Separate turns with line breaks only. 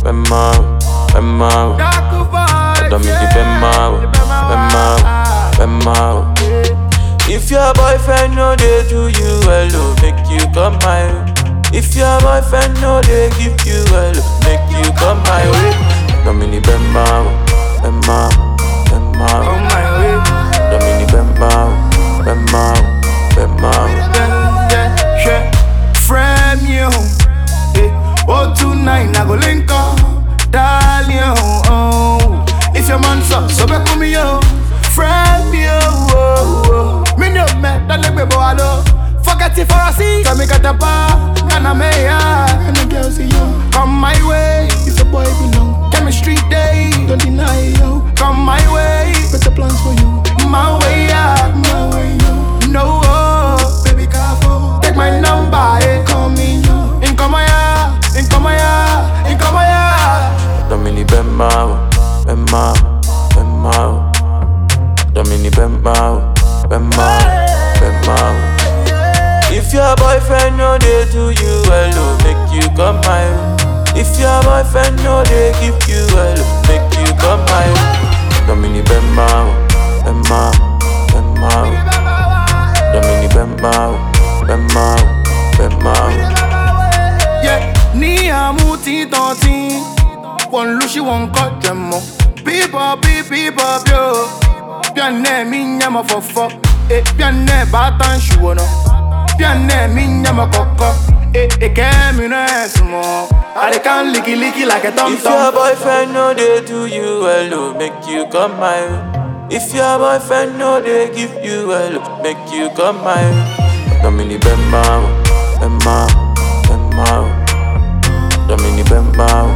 Bema, Bema, Domini Bema, Bema, Bema. If your boyfriend no dey do you well, oh, make you come my way. If your boyfriend no dey give you well, oh, make you come my way. Domini Bema, Bema, Bema.
On my way.
Domini Bema, Bema, Bema.
Yeah, yeah, yeah. Frame you. Eh, oh, tonight I go link up. Darling, oh. If your man so, so back with me, yo. Frame you. Oh, oh. Me no me, that let me go alo. Forget it for a seat. Come me get a bar. Can I make ya? Can the girl see you? Come my way. If a boy belong. Chemistry day. Don't deny yo. Come my way. Better plans for you. My way, yeah. My way, yo. No, oh, baby, careful. Take my number, eh. Call me, yo. In come here, in come here, in come here.
Domini Bema, Bema, Bema. Domini Bema, Bema, Bema. If your boyfriend no dey do you well, oh, make you come my way. If your boyfriend no dey give you well, oh, make you come my way. Domini Bema, Bema, Bema. Domini Bema, Bema, Bema.
Yeah, ni amuti tonti. One lushi one cut them mo. People, people, people, yo. Pianne mi nyama fofo. Eh, pianne batan shuono. Pianne mi nyama koko. Eh, eh, kemi no esmo. I can licky licky like a tom
If your
tom.
boyfriend no dey do you well, oh, make you come my way. If your boyfriend no dey give you well, oh, make you come my way. Domini Bema, Bema, Bema. Domini Bema,